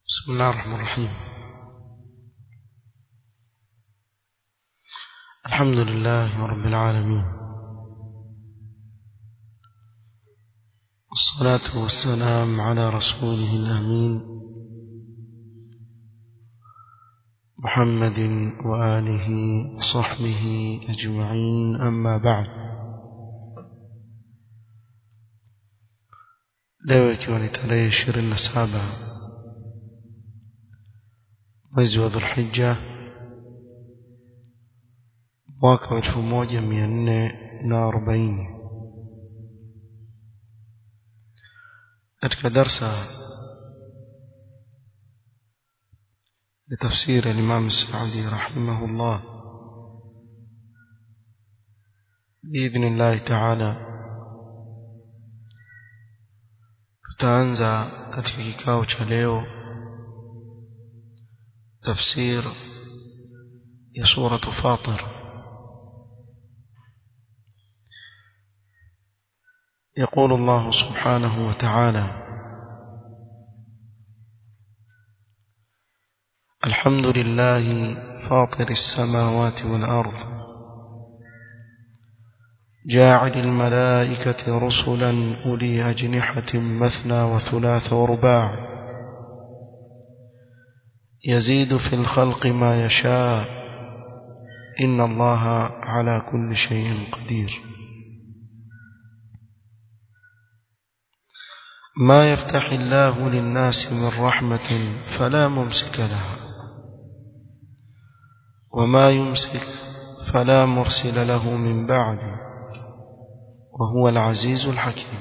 بسم الله الرحمن الرحيم الحمد لله رب العالمين والصلاة والسلام على رسوله الأمين محمد وآله وصحبه أجمعين أما بعد leo ikiwa ni tarehe ishirini na saba mwezi wa dhulhija mwaka wa elfu moja mia nne na arobaini katika darsa لتفسير الإمام السعدي رحمه الله بإذن الله تعالى tutaanza katika kikao cha leo tafsir ya suratu fatir يقول الله سبحانه وتعالى الحمد لله فاطر السماوات والأرض جاعل الملائكة رسلا أولي أجنحة مثنى وثلاث ورباع يزيد في الخلق ما يشاء إن الله على كل شيء قدير ما يفتح الله للناس من رحمة فلا ممسك لها وما يمسك فلا مرسل له من بعده وهو العزيز الحكيم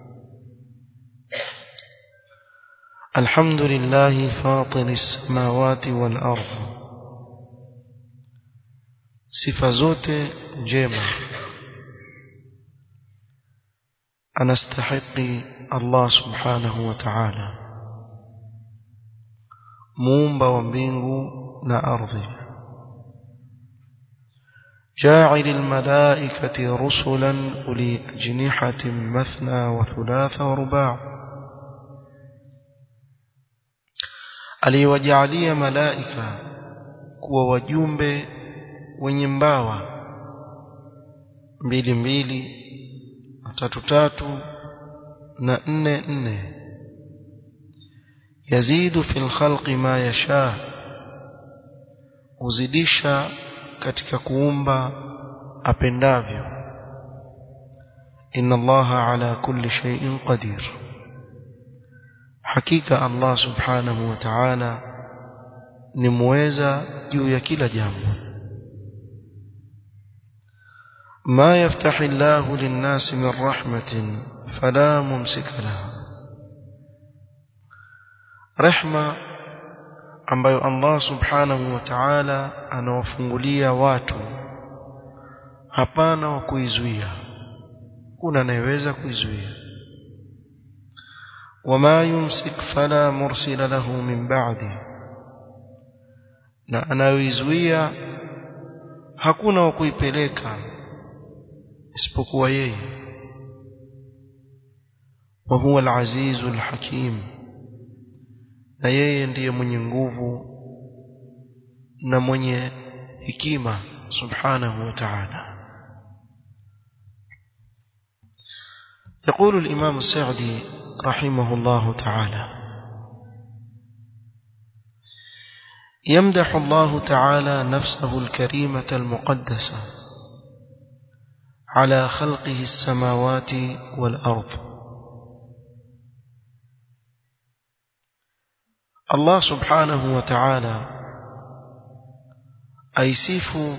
الحمد لله فاطر السماوات والأرض sifa zote njema anastahiki Allah subhanahu wa ta'ala muumba wa mbingu na ardhi جاعل الملائكة رسلا أولي أجنحة مثنى وثلاث ورباع aliwajalia malaika kuwa wajumbe wenye mbawa mbili mbili tatu tatu na nne nne yazidu fil khalqi ma yasha huzidisha katika kuumba apendavyo inna allaha ala kulli shay'in qadir hakika allah subhanahu wa ta'ala ni muweza juu ya kila jambo ما يفتح الله للناس من رحمة فلا ممسك لها رحمة ambayo Allah subhanahu wa ta'ala anawafungulia watu hapana wa kuizuia kuna anayeweza kuizuia wama yumsik fala mursila lahu min ba'di na anayoizuia hakuna wa kuipeleka isipokuwa yeye wa huwa al-azizu al-hakim na yeye ndiye mwenye nguvu na mwenye hikima subhanahu wa ta'ala يقول الإمام السعدي رحمه الله تعالى يمدح الله تعالى نفسه الكريمة المقدسة على خلقه السماوات والأرض Allah subhanahu wa ta'ala aisifu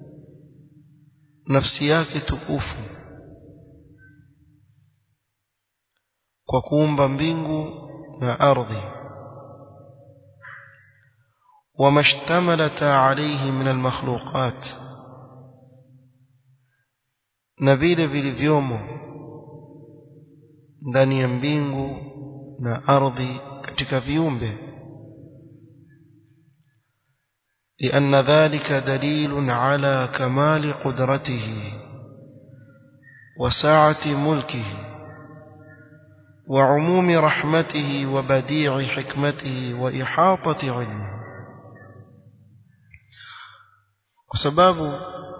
nafsi yake tukufu kwa kuumba mbingu na ardhi وما اشتملت عليه من المخلوقات na vile vilivyomo ndani ya mbingu na ardhi katika viumbe لأن ذلك دليل على كمال قدرته وسعة ملكه وعموم رحمته وبديع حكمته وإحاطة علمه وسباب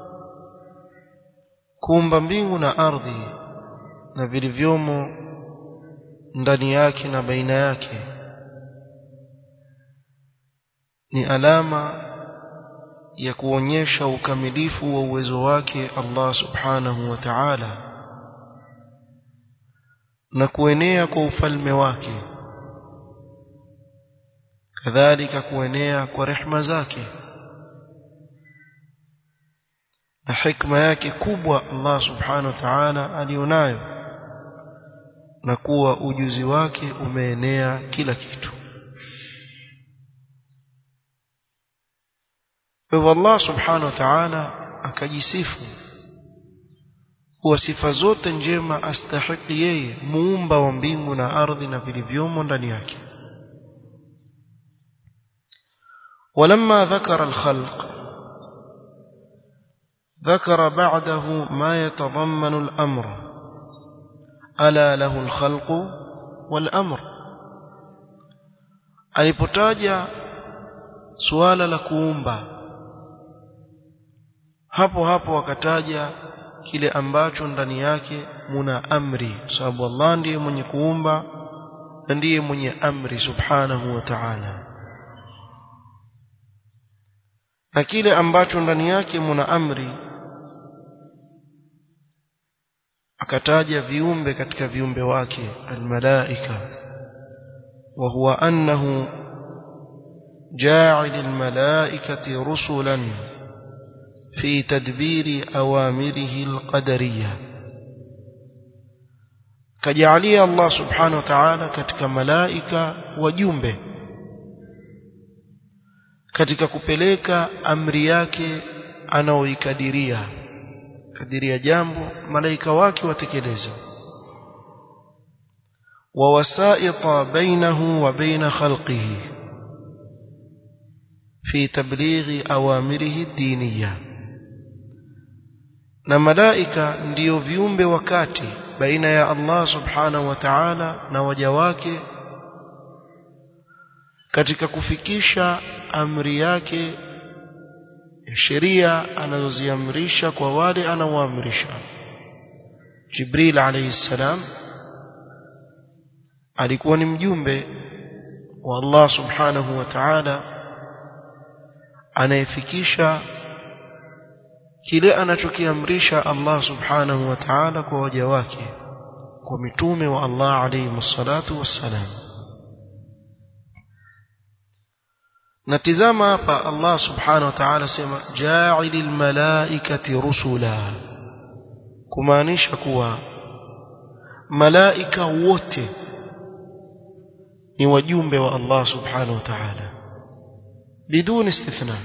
kuumba mbingu na ardhi na vilivyomo ndani yake na baina yake ni alama ya kuonyesha ukamilifu wa uwezo wake Allah subhanahu wa ta'ala na kuenea kwa ufalme wake kadhalika kuenea kwa rehma zake na hikma yake kubwa Allah subhanahu wa ta'ala alionayo na kuwa ujuzi wake umeenea kila kitu kwa hivyo Allah subhanahu wa ta'ala akajisifu kuwa sifa zote njema astahiki yeye muumba wa mbingu na ardhi na vilivyomo ndani yake ولما ذكر الخلق ذكر بعده ما يتضمن الأمر ألا له الخلق والأمر alipotaja suala la kuumba hapo hapo wakataja kile ambacho ndani yake muna amri sababu Allah ndiye mwenye kuumba na ndiye mwenye amri subhanahu wa ta'ala na kile ambacho ndani yake muna amri akataja viumbe katika viumbe wake almalaika wa huwa annahu ja'il almalaikati rusulan في تدبير أوامره القدرية كجعلي الله سبحانه وتعالى كتك ملائكة وجنبه katika kupeleka amri yake anaoikadiria kadiria jambo malaika wake watekeleza wa wasaita bainahu wa baina khalqihi fi tablighi awamirihi diniyah na malaika ndiyo viumbe wakati baina ya Allah subhanahu wa ta'ala na waja wake katika kufikisha amri yake sheria anazoziamrisha kwa wale anaoamrisha Jibril alayhi salam alikuwa ni mjumbe wa Allah subhanahu wa ta'ala anayefikisha kile anachokiamrisha Allah subhanahu wa ta'ala kwa waja wake kwa mitume wa Allah alayhi msalatu wassalam natizama hapa Allah subhanahu wa ta'ala sema ja'ilil malaikati rusula kumaanisha kuwa malaika wote ni wajumbe wa Allah subhanahu wa ta'ala biduni istithna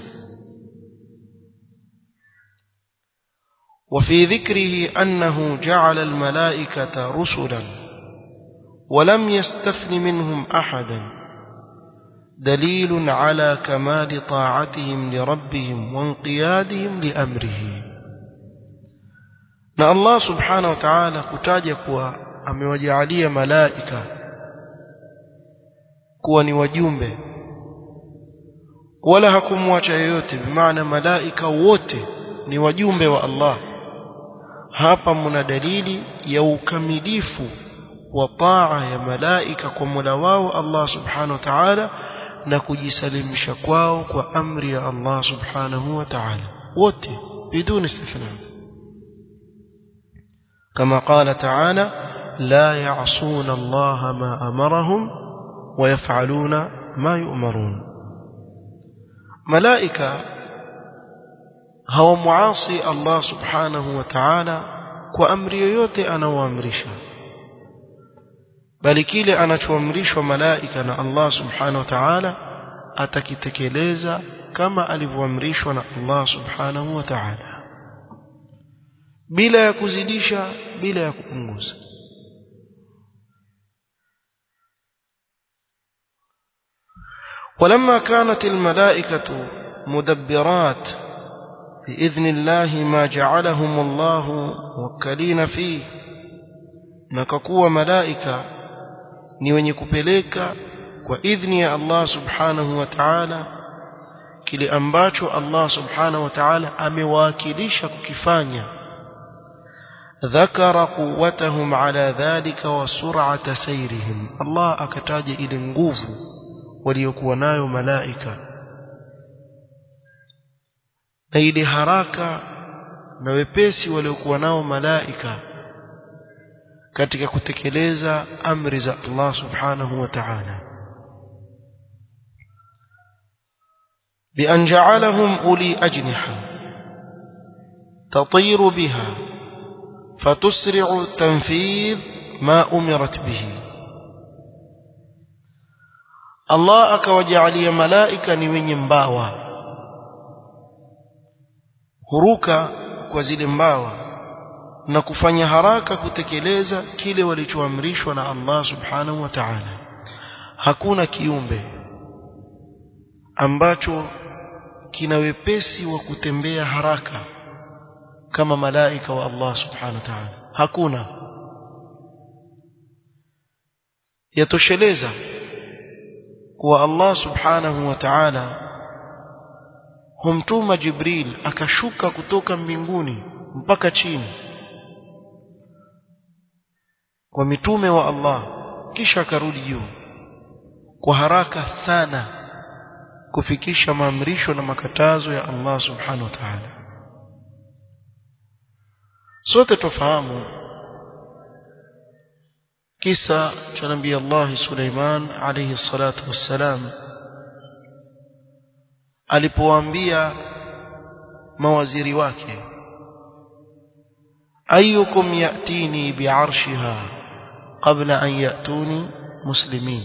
وفي ذكره أنه جعل الملائكة رسلا ولم يستثن منهم أحدا دليل على كمال طاعتهم لربهم وانقيادهم لأمره na Allah subhanahu wa ta'ala kutaja kuwa amewajalia malaika kuwa ni wajumbe wala hakumwacha yoyote bimaana malaika wote ni wajumbe wa Allah hapa mna dalili ya ukamilifu wa taa ya malaika kwa Mola wao Allah subhanahu wa ta'ala na kujisalimisha kwao kwa amri ya Allah subhanahu wa ta'ala wote biduni istithna كما قال تعالى لا يعصون الله ما أمرهم ويفعلون ما يؤمرون ملائكة هو معاصي الله سبحانه وتعالى وأمر yoyote anaoamrisha bali kile anachoamrishwa malaika na Allah subhanahu wa ta'ala atakitekeleza kama alivyoamrishwa na Allah subhanahu wa ta'ala bila ya kuzidisha bila ya kupunguza ولما كانت الملائكة مدبرات بإذن الله ما جعلهم الله وكلين فيه نككوا ملائكة ni wenye kupeleka kwa idhni ya Allah subhanahu wa ta'ala kile ambacho Allah subhanahu wa ta'ala amewakilisha kukifanya ذكر قوتهم على ذلك وسرعة سيرهم الله akataja ile nguvu waliokuwa nayo malaika na ile haraka na wepesi waliokuwa nao malaika katika kutekeleza amri za Allah subhanahu wa ta'ala بأن جعلهم أولي أجنحة تطير بها فتسرع تنفيذ ما أمرت به الله akawajalia malaika ni wenye mbawa huruka kwa zile mbawa na kufanya haraka kutekeleza kile walichoamrishwa na Allah subhanahu wa ta'ala hakuna kiumbe ambacho kina wepesi wa kutembea haraka kama malaika wa Allah subhanahu wa ta'ala hakuna yatosheleza kuwa Allah subhanahu wa ta'ala humtuma Jibril akashuka kutoka mbinguni mpaka chini kwa mitume wa Allah kisha akarudi juu kwa haraka sana kufikisha maamrisho na makatazo ya Allah subhanahu wa ta'ala sote tufahamu kisa cha nabii Allah Suleiman alayhi salatu wassalam alipowaambia mawaziri wake ayukum yatini bi'arshiha qabla an yatuni muslimin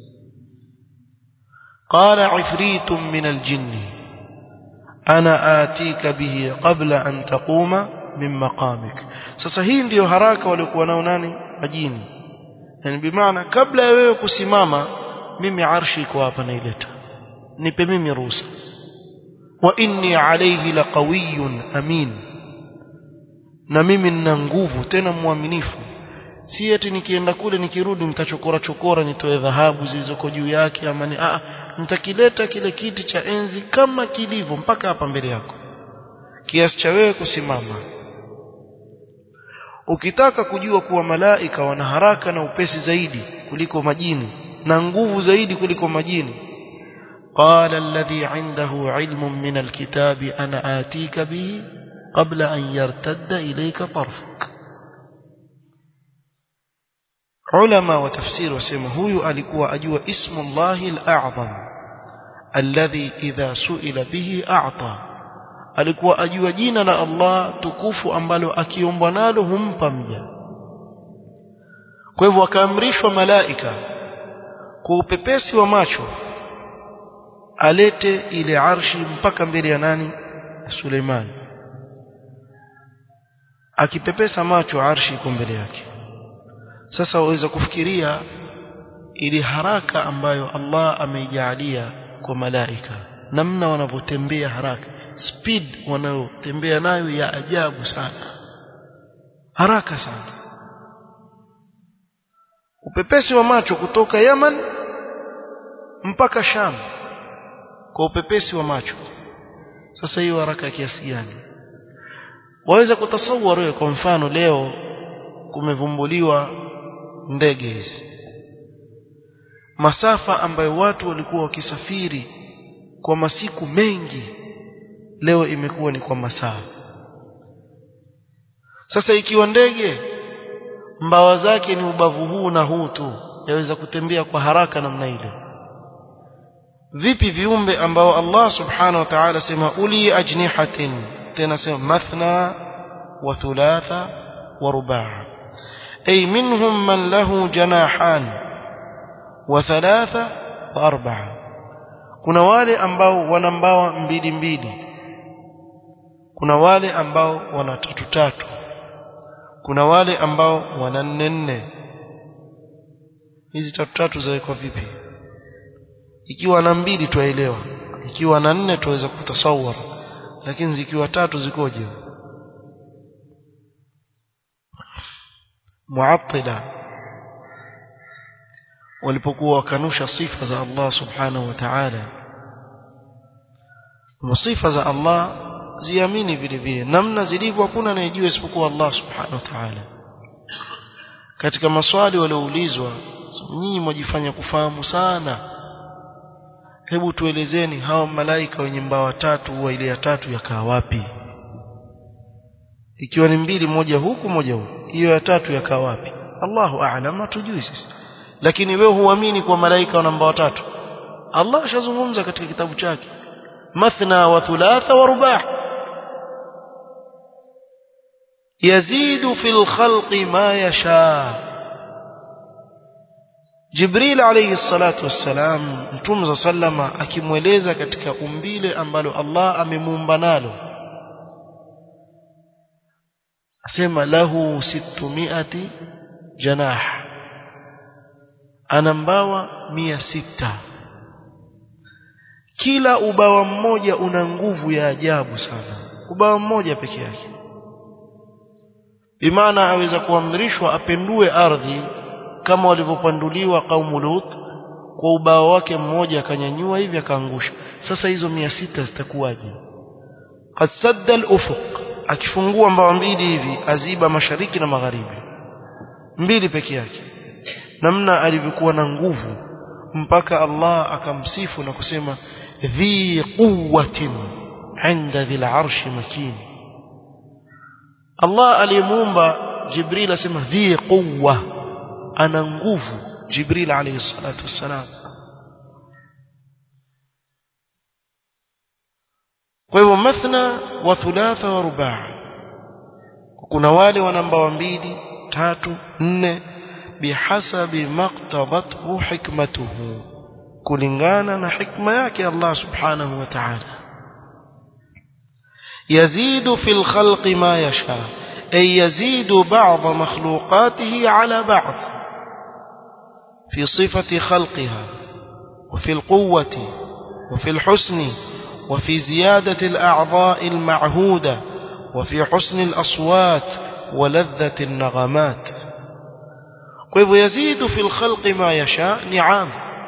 قال عفريت من الجن أنا آتيك به قبل أن تقوم من مقامك sasa hii ndiyo haraka waliokuwa nao nani majini yani bimaana kabla ya wewe kusimama mimi arshi iko hapa naileta nipe mimi ruhusa wa inni alayhi laqawiyyun amin na mimi nina nguvu tena mwaminifu si eti nikienda kule nikirudi nitachokora chokora nitoe dhahabu zilizoko juu yake ama ni a nitakileta kile kiti cha enzi kama kilivyo mpaka hapa mbele yako kiasi cha wewe kusimama ukitaka kujua kuwa malaika wana haraka na upesi zaidi kuliko majini na nguvu zaidi kuliko majini قال الذي عنده علم من الكتاب أنا آتيك به قبل أن يرتد إليك طرفك علماء وتفسير وسمى هو alikuwa ajua اسم الله الأعظم الذي إذا سئل به أعطى alikuwa ajua jina la Allah tukufu ambalo akiombwa nalo humpa mja kwa hivyo akaamrishwa malaika kwa upepesi wa macho alete ile arshi mpaka mbele ya nani Suleiman akipepesa macho arshi iko mbele yake sasa waweza kufikiria ili haraka ambayo Allah ameijalia kwa malaika namna wanavyotembea haraka speed wanayotembea nayo ya ajabu sana haraka sana upepesi wa macho kutoka Yaman mpaka Sham kwa upepesi wa macho sasa hiyo haraka kiasi gani waweza kutasawar wewe kwa mfano leo kumevumbuliwa ndege hizi masafa ambayo watu walikuwa wakisafiri kwa masiku mengi leo imekuwa ni kwa masaa sasa ikiwa ndege mbawa zake ni ubavu huu na huu tu yaweza kutembea kwa haraka namna ile vipi viumbe ambao Allah subhanahu wa ta'ala sema uli ajnihatin tena sema mathna wa thulatha wa rubaa ay minhum man lahu janahan wa thalatha wa arba'a kuna wale ambao wana mbawa mbili mbili kuna wale ambao wana tatu tatu kuna wale ambao wana nne nne hizi tatu tatu zawekwa vipi ikiwa na mbili twaelewa ikiwa na nne tuweza kutasawar lakini zikiwa tatu zikoje muattila walipokuwa wakanusha sifa za Allah subhanahu wa ta'ala sifa za Allah ziamini vile vile namna zilivyo hakuna anayejua isipokuwa Allah subhanahu wa ta'ala katika maswali walioulizwa nyinyi mwajifanya kufahamu sana hebu tuelezeni hawa malaika wenye mbawa tatu huwa ile ya tatu yakaa wapi ikiwa ni mbili moja huku moja huku hiyo ya tatu yakaa wapi Allahu a'lam hatujui sisi lakini wewe huamini kwa malaika wana mbawa tatu Allah ashazungumza katika kitabu chake mathna wa thulatha wa rubah yazidu fil khalqi ma yasha Jibril alayhi salatu wassalam Mtume sallama akimweleza katika umbile ambalo Allah amemuumba nalo asema lahu sittumiati janah ana mbawa mia sita kila ubawa mmoja una nguvu ya ajabu sana ubawa mmoja peke yake bimaana aweza kuamrishwa apendue ardhi kama walivyopanduliwa kaumu Lut kwa ubao wake mmoja akanyanyua hivi akaangusha sasa hizo mia sita zitakuwaje qad sadda al-ufuq akifungua mbawa mbili hivi aziba mashariki na magharibi mbili peke yake namna alivyokuwa na nguvu mpaka Allah akamsifu na kusema dhi quwwatin inda dhil arshi makin Allah alimuumba Jibril asema dhi quwwa ana nguvu Jibril alayhi salatu wassalam kwa hivyo mathna wa thulatha wa rubaa kuna wale wana mbawa mbili tatu nne bihasabi maqtadathu hikmatuhu kulingana na hikma yake Allah subhanahu wa ta'ala يزيد في الخلق ما يشاء أي يزيد بعض مخلوقاته على بعض في صفة خلقها وفي القوة وفي الحسن وفي زيادة الأعضاء المعهودة وفي حسن الأصوات ولذة النغمات kwa يزيد في الخلق ما يشاء نعم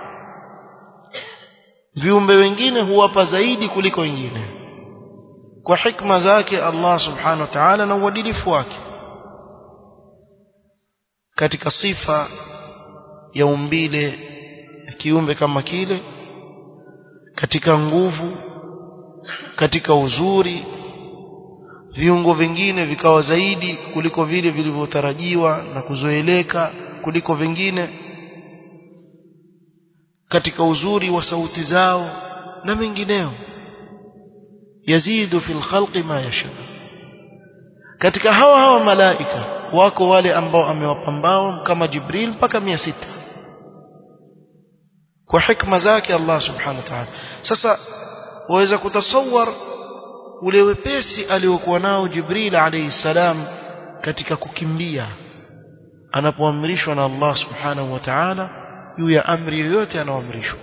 viumbe wengine huwapa zaidi kuliko wengine kwa hikma zake Allah subhanahu wa ta'ala na uadilifu wake katika sifa ya umbile kiumbe kama kile katika nguvu katika uzuri viungo vingine vikawa zaidi kuliko vile vilivyotarajiwa na kuzoeleka kuliko vingine katika uzuri wa sauti zao na mengineo yazidu fil khalqi ma yasha katika hawa hawa malaika wako wale ambao amewapambao kama Jibril mpaka mia sita kwa hikma zake Allah subhanahu wa ta'ala sasa waweza kutasawar ule wepesi aliokuwa nao Jibril alayhi salam katika kukimbia anapoamrishwa na Allah subhanahu wa ta'ala juu ya amri yoyote anaoamrishwa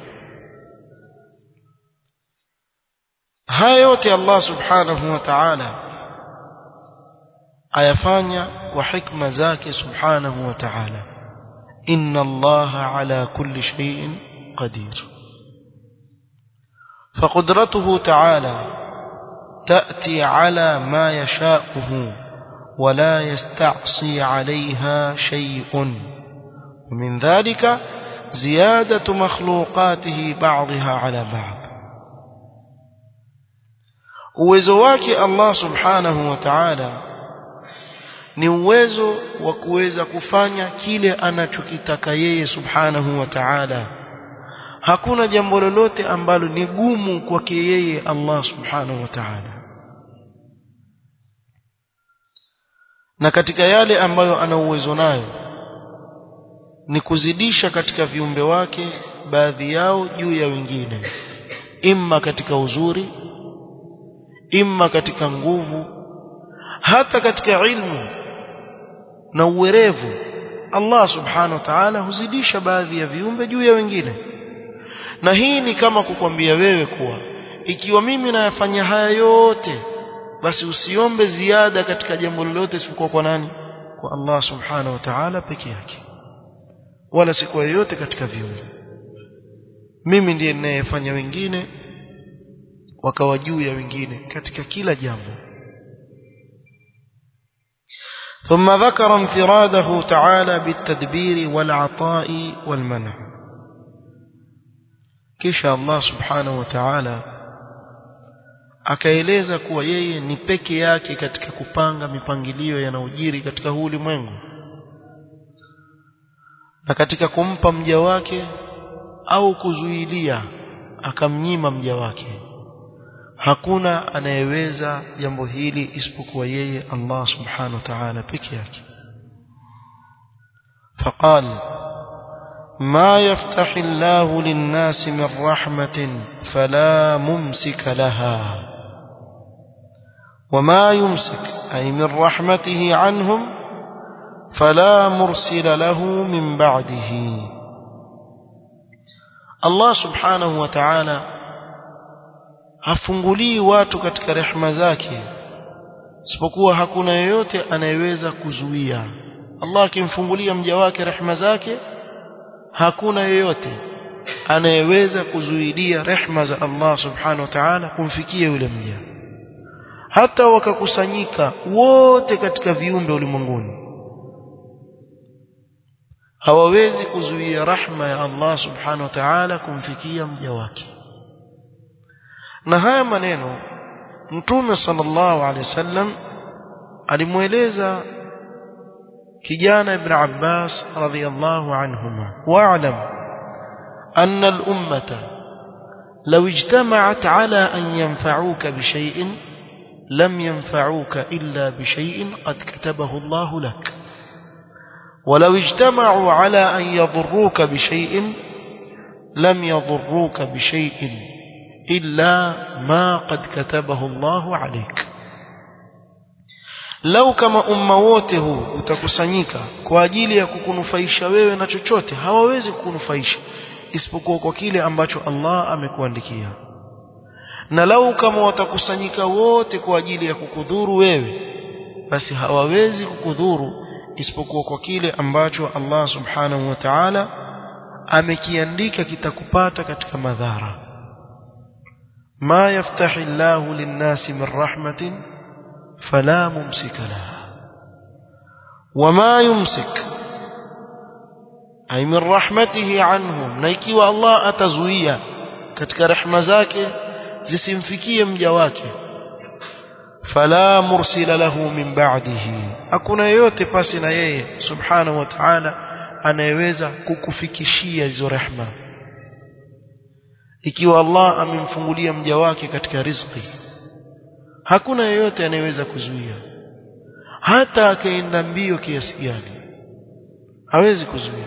haya yote Allah subhanahu wa ta'ala ayafanya kwa hikma zake subhanahu wa ta'ala inna Allah ala kulli shay'in qadir فقدرته تعالى تأتي على ما يشاءه ولا يستعصي عليها شيء ومن ذلك زيادة مخلوقاته بعضها على بعض uwezo wake Allah subhanahu wa ta'ala ni uwezo wa kuweza kufanya kile anachokitaka yeye subhanahu wa ta'ala hakuna jambo lolote ambalo ni gumu kwake yeye Allah subhanahu wa ta'ala na katika yale ambayo ana uwezo nayo ni kuzidisha katika viumbe wake baadhi yao juu ya wengine imma katika uzuri imma katika nguvu hata katika ilmu na uwerevu Allah subhanahu wa ta'ala huzidisha baadhi ya viumbe juu ya wengine na hii ni kama kukwambia wewe kuwa ikiwa mimi nayafanya haya yote basi usiombe ziada katika jambo lolote isipokuwa kwa nani kwa Allah subhanahu wa ta'ala peke yake wala si kwa yeyote katika viumbe mimi ndiye ninayefanya wengine wakawa juu ya wengine katika kila jambo ثم ذكر انفراده تعالى بالتدبير والعطاء والمنع kisha Allah subhanahu wa ta'ala akaeleza kuwa yeye ni peke yake katika kupanga mipangilio yanayojiri katika huu ulimwengu na katika kumpa mja wake au kuzuilia akamnyima mja wake hakuna anayeweza jambo hili isipokuwa yeye Allah subhanahu wa ta'ala peke yake فقال ما يفتح الله للناس من رحمة فلا ممسك لها وما يمسك أي من رحمته عنهم فلا مرسل له من بعده الله سبحانه وتعالى hafungulii watu katika rehema zake isipokuwa hakuna yeyote anayeweza kuzuia Allah akimfungulia mja wake rehema zake hakuna yeyote anayeweza kuzuilia rehema za Allah subhanahu wa ta'ala kumfikia yule mja hata wakakusanyika wote katika viumbe ulimwenguni hawawezi kuzuia rahma ya Allah subhanahu wa ta'ala kumfikia mja wake na haya maneno mtume sallallahu alaihi wasallam alimweleza kijana ibn Abbas radhiyallahu anhuma wa'lam anna al-ummata law ijtama'at ala an yanfa'uka bi shay'in lam yanfa'uka illa bi shay'in qad katabahu Allah lak ولو اجتمعوا على أن يضروك بشيء لم يضروك بشيء إلا ما قد كتبه الله عليك lau kama umma wote huu utakusanyika kwa ajili ya kukunufaisha wewe na chochote hawawezi kukunufaisha isipokuwa kwa kile ambacho Allah amekuandikia na lau kama watakusanyika wote kwa ajili ya kukudhuru wewe basi hawawezi kukudhuru isipokuwa kwa kile ambacho Allah subhanahu wa ta'ala amekiandika kitakupata katika madhara ma yaftahi Allahu lin-nasi min rahmatin fala mumsika laha wama yumsik ay min rahmatihi anhum na ikiwa Allah atazuia katika rehema zake zisimfikie mja wake fala mursila lahu min ba'dihi hakuna yeyote pasi na yeye subhanahu wa ta'ala anayeweza kukufikishia hizo rehema ikiwa Allah amemfungulia mja wake katika riziki hakuna yeyote anayeweza kuzuia hata akaenda mbio kiasi gani hawezi kuzuia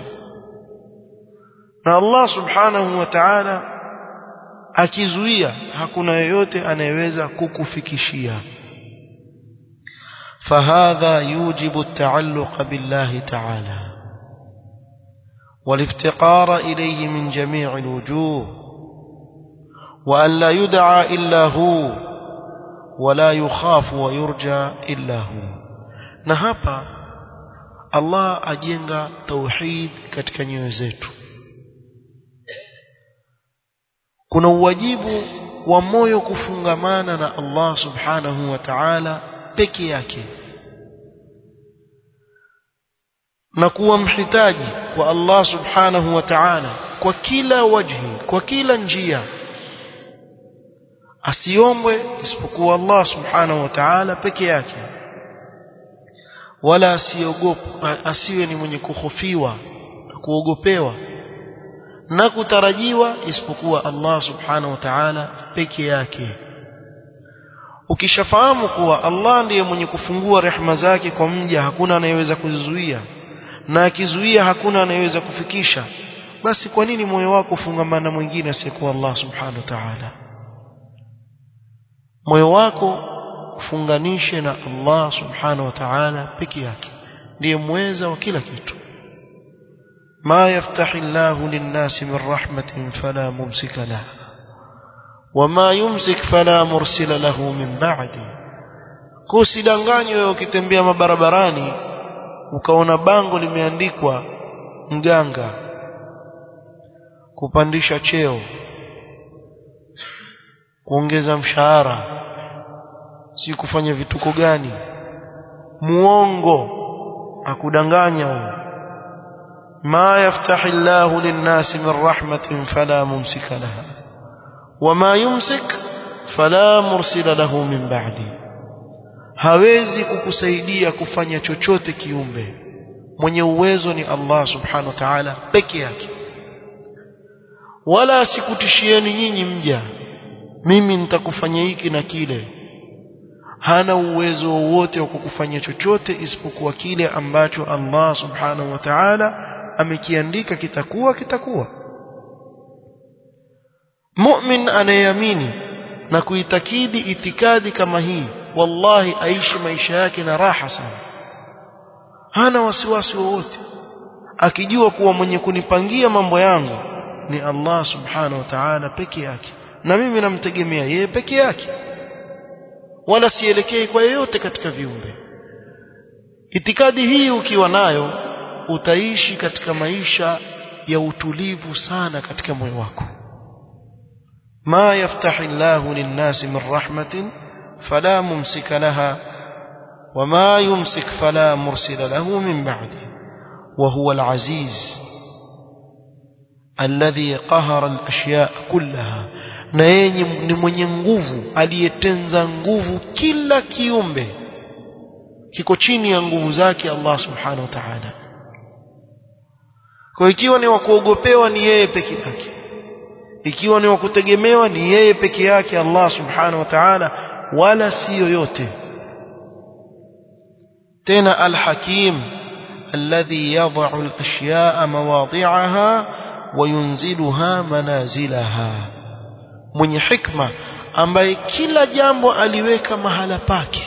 na Allah subhanahu wa ta'ala akizuia hakuna yeyote anayeweza kukufikishia فهذا يوجب التعلق بالله تعالى والافتقار إليه من جميع الوجوه وأن لا يدعى إلا هو ولا يخاف ويرجى إلا هو نهابا الله أجنغ توحيد katika nyoyo zetu kuna uwajibu wa moyo kufungamana na Allah subhanahu wa ta'ala peke yake na kuwa mhitaji kwa Allah subhanahu wa ta'ala kwa kila wajhi kwa kila njia asiombwe isipokuwa Allah subhanahu wa ta'ala peke yake wala asiogope asiwe ni mwenye kuhofiwa na kuogopewa na kutarajiwa isipokuwa Allah subhanahu wa ta'ala peke yake ukishafahamu kuwa Allah ndiye mwenye kufungua rehema zake kwa mja hakuna anayeweza kuzizuia na akizuia hakuna anayeweza kufikisha basi kwa nini moyo wako ufungamana mwingine asiyekuwa Allah subhanahu wa ta'ala moyo wako ufunganishe na Allah subhanahu wa ta'ala peke yake ndiye mweza wa kila kitu ما يفتح الله للناس من رحمة فلا ممسك لها وما يمسك فلا مرسل له من بعده kusidanganywe wewe ukitembea mabarabarani ukaona bango limeandikwa mganga kupandisha cheo kuongeza mshahara si kufanya vituko gani muongo akudanganya huyo ma yaftahi Allahu lin-nasi min rahmatin fala mumsika laha wama yumsik fala mursila lahu min ba'di hawezi kukusaidia kufanya chochote kiumbe mwenye uwezo ni Allah subhanahu wa ta'ala peke yake wala sikutishieni nyinyi mja mimi nitakufanya hiki na kile hana uwezo wowote wa kukufanya chochote isipokuwa kile ambacho Allah subhanahu wa ta'ala amekiandika kitakuwa kitakuwa mu'min anayeamini na kuitakidi itikadi kama hii wallahi aishi maisha yake na raha sana hana wasiwasi wowote akijua kuwa mwenye kunipangia mambo yangu ni Allah subhanahu wa ta'ala peke yake na mimi namtegemea yeye peke yake wala sielekei kwa yeyote katika viumbe itikadi hii ukiwa nayo utaishi katika maisha ya utulivu sana katika moyo wako ma yaftahi Allahu lin-nasi min rahmatin fala mumsika laha وما يمسك فلا مرسل له من بعده وهو العزيز الذي قهر الأشياء كلها na yeye ni mwenye nguvu aliyetenza nguvu kila kiumbe kiko chini ya nguvu zake Allah subhanahu wa ta'ala kwa ikiwa ni wa kuogopewa ni yeye peke yake ikiwa ni wa kutegemewa ni yeye peke yake Allah subhanahu wa ta'ala wala si yoyote tena alhakim alladhi yad'u al-ashya'a mawadhi'aha wa yunziluha manazilaha mwenye hikma ambaye kila jambo aliweka mahala pake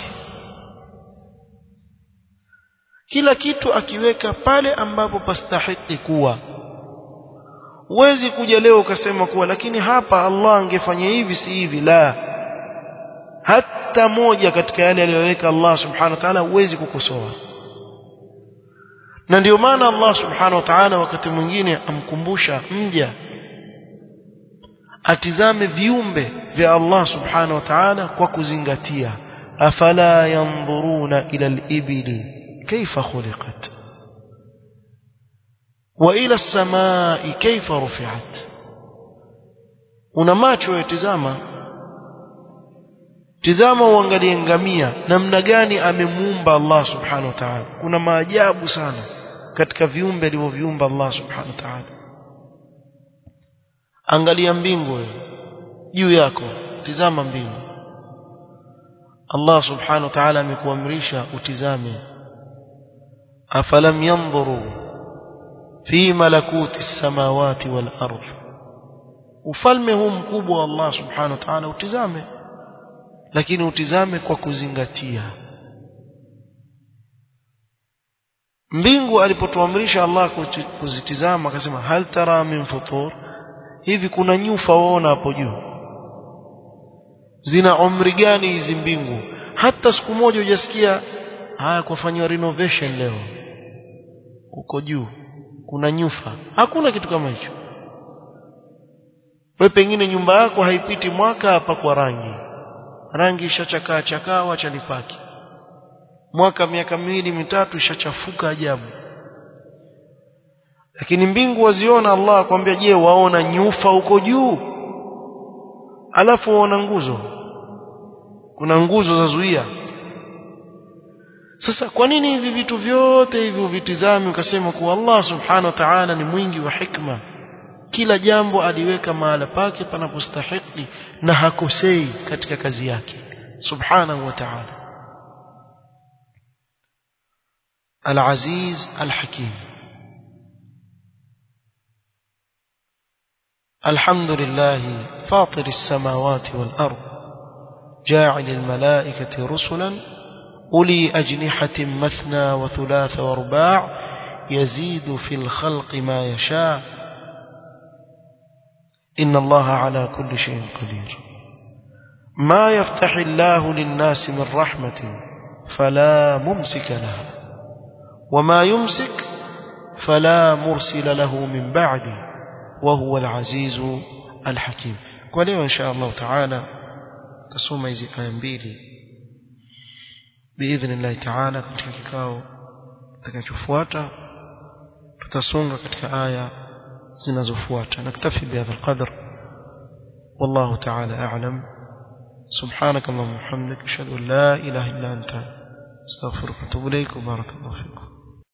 kila kitu akiweka pale ambapo pastahiki kuwa huwezi kuja leo ukasema kuwa lakini hapa Allah angefanya hivi si hivi la hata moja katika yale aliyoweka Allah subhanahu wa ta'ala huwezi kukosoa na ndio maana Allah subhanahu wa ta'ala wakati mwingine amkumbusha mja atizame viumbe vya Allah subhanahu wa ta'ala kwa kuzingatia afala yanzuruna ila al-ibili kaifa khuliqat wa ila as-samai kaifa rufi'at una macho yatizama tizama uangalie ngamia namna gani amemuumba Allah subhanahu wa ta'ala kuna maajabu sana katika viumbe alivyoviumba Allah subhanahu wa ta'ala angalia mbingu juu yako tizama mbingu Allah subhanahu wa ta'ala amekuamrisha utizame afalam yanzuru fi malakuti samawati wal ardh ufalme huu mkubwa wa Allah subhanahu wa ta'ala utizame lakini utizame kwa kuzingatia mbingu alipotuamrisha Allah kuzitizama akasema hal tara min futur hivi kuna nyufa waona hapo juu zina umri gani hizi mbingu hata siku moja hujasikia haya kufanywa renovation leo uko juu kuna nyufa hakuna kitu kama hicho wewe pengine nyumba yako haipiti mwaka hapa kwa rangi rangi ishachakaa chakaa wacha nipaki mwaka miaka miwili mitatu ishachafuka ajabu lakini mbingu waziona Allah akwambia je waona nyufa huko juu alafu waona nguzo kuna nguzo za zuia sasa kwa nini hivi vitu vyote hivi uvitizame ukasema kuwa Allah subhanahu wa ta'ala ni mwingi wa hikma kila jambo aliweka mahala pake panapostahili na hakosei katika kazi yake subhanahu wa ta'ala al-aziz al-hakim الحمد لله فاطر السماوات والأرض جاعل الملائكة رسلا أولي أجنحة مثنى وثلاث ورباع يزيد في الخلق ما يشاء إن الله على كل شيء قدير ما يفتح الله للناس من رحمة فلا ممسك لها وما يمسك فلا مرسل له من بعده وهو العزيز الحكيم وليو إن شاء الله تعالى تصوم hizi aya mbili باذن الله تعالى katika kikao kitakachofuata tutasonga katika aya zinazofuata naktafi bihadha alqadr والله تعالى اعلم سبحانك اللهم وبحمدك اشهد ان لا اله الا انت استغفرك واتوب اليك وبارك الله فيكم